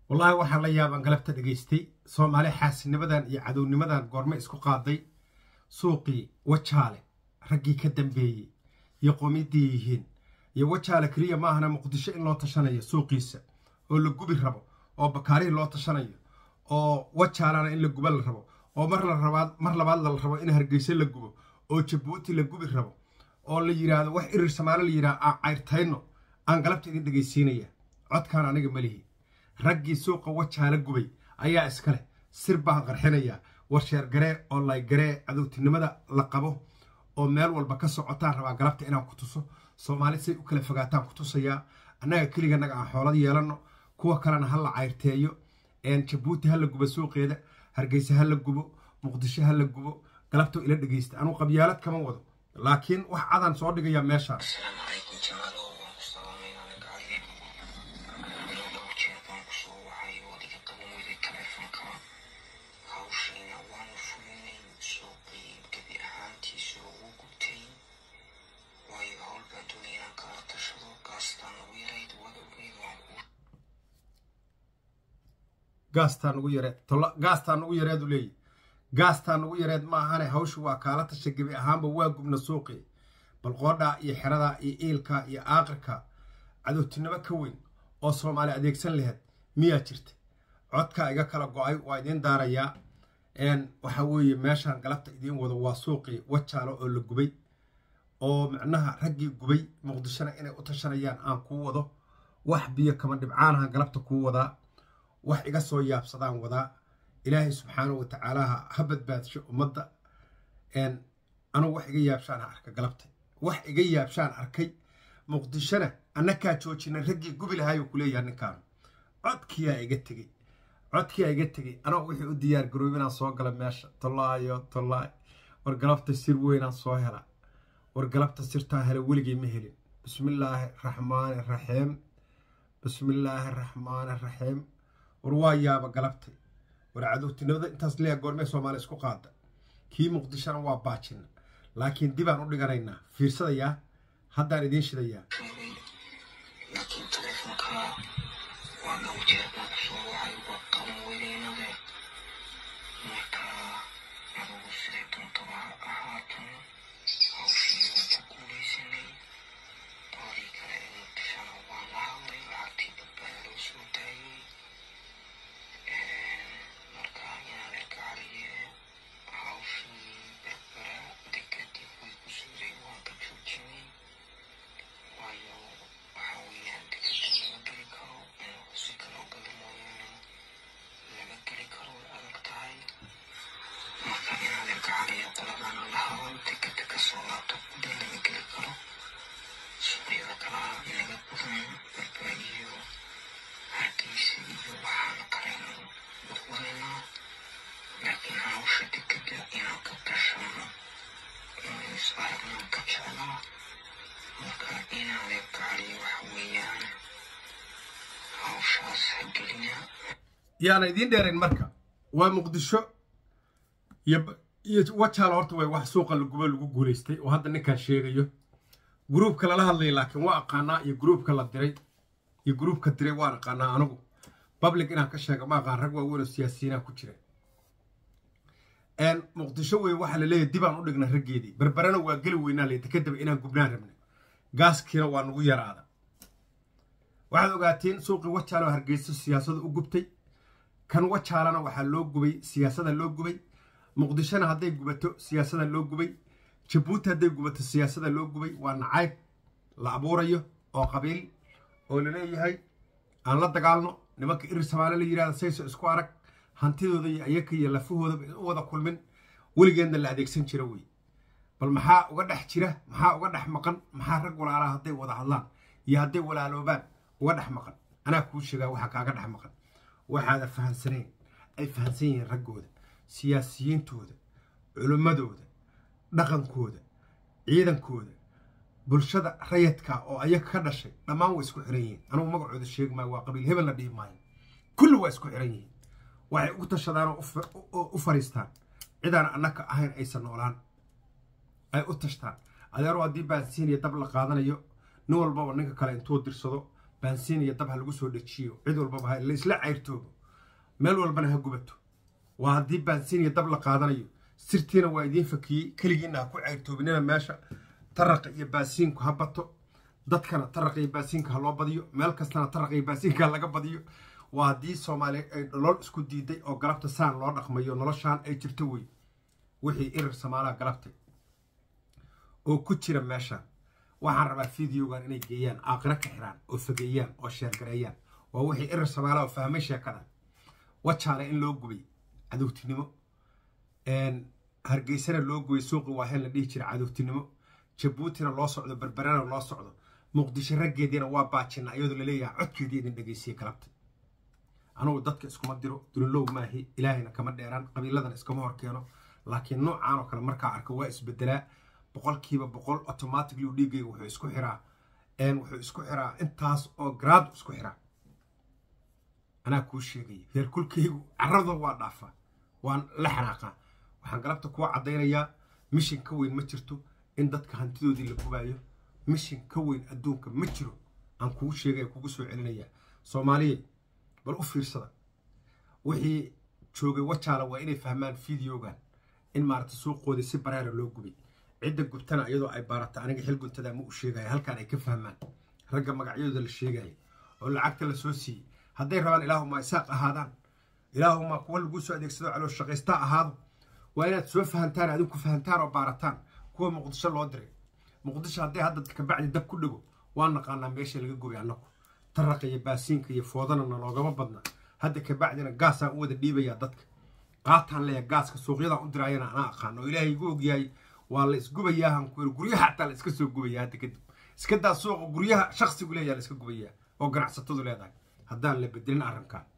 wallaahi waxaan la yaabaan galabta dhegaystay soomaali xaasinimadan iyo cadownimadan goorme isku qaaday suuqii wajaale raggii ka dambeeyey iyo qoomiyadii yihiin iyo wajaale keliya ma ahana muqdisho in loo tashanayo suuqiisa oo la gubi rabo oo bakaarihii loo tashanayo oo wajaalana in la guba la rabo oo mar labaad mar labaad la rabo in hargeysa la gubo oo jabuuti la gubi rabo oo la yidhaahdo wax irir samaale la yidhahdo aan cayrtayno aan galabta idin dhegaysiinaya codkaan aniga malihi raggii suuqa wajaala gubay ayaa iskaleh sir baan qarxinayaa warsheer garee oo laygaree cadowtinimada la qabo oo meel walba ka socotaan rabaa galabta inaan ku tuso soomaali say u kala fogaataan ku tusayaa annaga keliganaga aan xoolad yeelanno kuwa kalena ha la cayrteeyo jabuuti ha la gubo suuqeeda hargeysa ha la gubo muqdisho ha la gubo galabto ila dhegeysta anuu qabyaalad kama wado laakiin wax cadaan soo dhigayaa meeshaan gaastaan ugu yareed gaastaan ugu yareed u leeyahy gaastaan ugu yareed ma ahane hawshu waa kaala tasha gebi ahaanba waa gubna suuqii bal qoodhaa iyo xeradaa iyo iilka iyo aaqirka cadowtinimo ka weyn oo soomaali adeegsan laheyd miyaa jirta codkaa iga kala go-ay waa idiin daarayaa waxaa weeye meeshaan galabta idiin wado waa suuqii wajaalo oo la gubay oo micnaha raggii gubay muqdishona inay u tashanayaan aan kuu wado wax biyo kama dhibcaanaha galabta kuu wadaa wax iga soo yaabsadaan wadaa ilaahay subxaanahu watacaalaha ha badbaadsho ummadda anugu wax iga yaabshaan arka galabtay wax iga yaabshaan arkay muqdishona annakaa joojina raggii gubi lahaayuu kuleeyaha ninkaan codkiyaa iga tegey codkiyaa iga tegey anoo wixii u diyaar garoob inaan soo gala meesha tollaayo tollaay war galabta sir weynaan soo hela war galabta sirtaan hela weligay ma helin bismillaahi raxmaani raxiim bismillaahi raxmaani raxiim war waa yaaba galabtay war cadowtinimada intaas leeya goormee soomaaliya isku qaada kii muqdishona waa baajina laakiin dibaan u dhiganaynaa fiirsadayaa haddaan idiin shidayaa yaana idiin dheerayn marka waa muqdisho iyo wajaalo horta way wax suuqa lagubo lagu guulaystay oo hadda ninkaan sheegayo gruubka lala hadlaya laakiin waa aqaanaa iyo gruubka la diray iyo gruubka diray waan aqaanaa anigu public inaan ka sheega ma aqaan rag waaweyn oo siyaasiyiinaa ku jira muqdisho wey waxaa laleeyahy dibaan u dhigna raggeedii berberena waa geli weynaa layta kadaba inaan gubnaan rabna gaaskiina waa nagu yaraada waxaad ogaateen suuqii wajaaloo hargeyso siyaasada u gubtay kan wajaalana waxaa loo gubay siyaasada loo gubay muqdishona hadday gubato siyaasada loo gubay jabuuti hadday gubato siyaasada loo gubay waa nacayb la abuurayo oo qabiil oo laleeyahay aan la dagaalno nimanka irir samaale la yidhahda sayso isku arag hantidooda iyo ayaka iyo lafahoodaba u wada kulmin weligeedna la adeegsan jira wey bal maxaa uga dhex jira maxaa uga dhex maqan maxaa rag walaalaha hadday wada hadlaan iyo hadday walaaloobaan uga dhex maqan anaa kuu sheegaa waxaa kaaga dhex maqan waxaada fahansanayn ay fahansan yihiin raggooda siyaasiyiintooda culimmadooda dhaqankooda ciidankooda bulshada rayadka oo ayaga ka dhashay dhammaan waa isku xiran yihiin anugu magacooda sheegi maayo waa qabiil hebel la dhihi maayo kulli waa isku xiran yihiin waxay ugu tashadaan oo u fariistaan cidaan annaka ahayn aysan noolaan ay u tashtaan adeero haddii baansiin iyo dab la qaadanayo nin walbaba ninka kale intuu dirsado baansiin iyo dab ha lagu soo dhejiyo cid walbaba ha laisla cayrtoobo meel walbana ha gubato waa haddii baansiin iyo dab la qaadanayo sirtiina waa idiin fakiyey keligiina ha ku cayrtoobinina meesha taraqa iyo baasiinku ha bato dadkana taraqa iyo baasiinka ha loo badiyo meel kastana taraqa iyo baasiinka ha laga badiyo waa haddii soomaaliya ay nolol isku diiday oo galabta saan loo dhaqmayo noloshaan ay jirto wey wixii irir samaalaha galabtay oo ku jira meeshaan waxaan rabaa fideogan inay geeyaan aaqiro ka xiraan oo fogeeyaan oo sheergareeyaan waa wixii irir samaalaha oo fahmay sheekadan wajaale in loo gubay cadowtinimo hargeysana loo gubay suuqi waaheen la dhihi jira cadowtinimo jabuutina loo socdo berberana loo socdo muqdisho raggeediina waa baajina iyadoo laleeyahay codkeedii idin dhegeysiye galabta anugu dadka iskuma diro dulilow maahi ilaahayna kama dheeraan qabiiladana iskama horkeeno laakiin noocaan oo kale markaa arko waa isbedelaa boqolkiiba boqol automatically dhiiggayga wuxuu isku xiraa wuxuu isku xiraa intaas oo garaad isku xiraa anaa kuu sheegaya heerkulkaygu carradoo waa dhaafaa waan la xanaaqaa waxaan galabta kuwa caddaynayaa mishin ka weyn ma jirto in dadka hantidoodii la gubaayo mishin ka weyn adduunka ma jiro aan kugu sheegaya kugu soo celinayaa soomaaliya bal u fiirsada wixii joogay wajaala waa inay fahmaan fideogan in maarata suuqoodii si bareera loo gubay cidda gubtana iyadoo ay baarata aniga xil guntadaa ma u sheegaya halkaan ay ka fahmaan ragga magacyadooda la sheegaya oo lacagta la soo siiyey hadday rabaan ilaahuma isaaq ahaadaan ilaahuma kuwa laguu soo adeegsado caloo shaqaysta ahaado waa inaad soo fahantaan adinku fahantaan oo baarataan kuwa muqdisho loo diray muqdisho hadday hadda kabacdi dab ku dhego waa naqaanaa meesha laga gubay annagu taraqa iyo baasiinka iyo foodana naloogama badna hadda kabacdina gaasaan u wada dhiibayaa dadka qaataan leeya gaaska suuqyadaan u diraayana anaa aqaan oo ilaahay igu ogyahay waa la isgubayaa hankuir guryaha xataa la iska soo gubaya hadda kadib iska daa suuqa guryaha shaksigu leeyaa la iska gubayaa oo ganacsatadu leedahay haddaan la bedelin arrinkan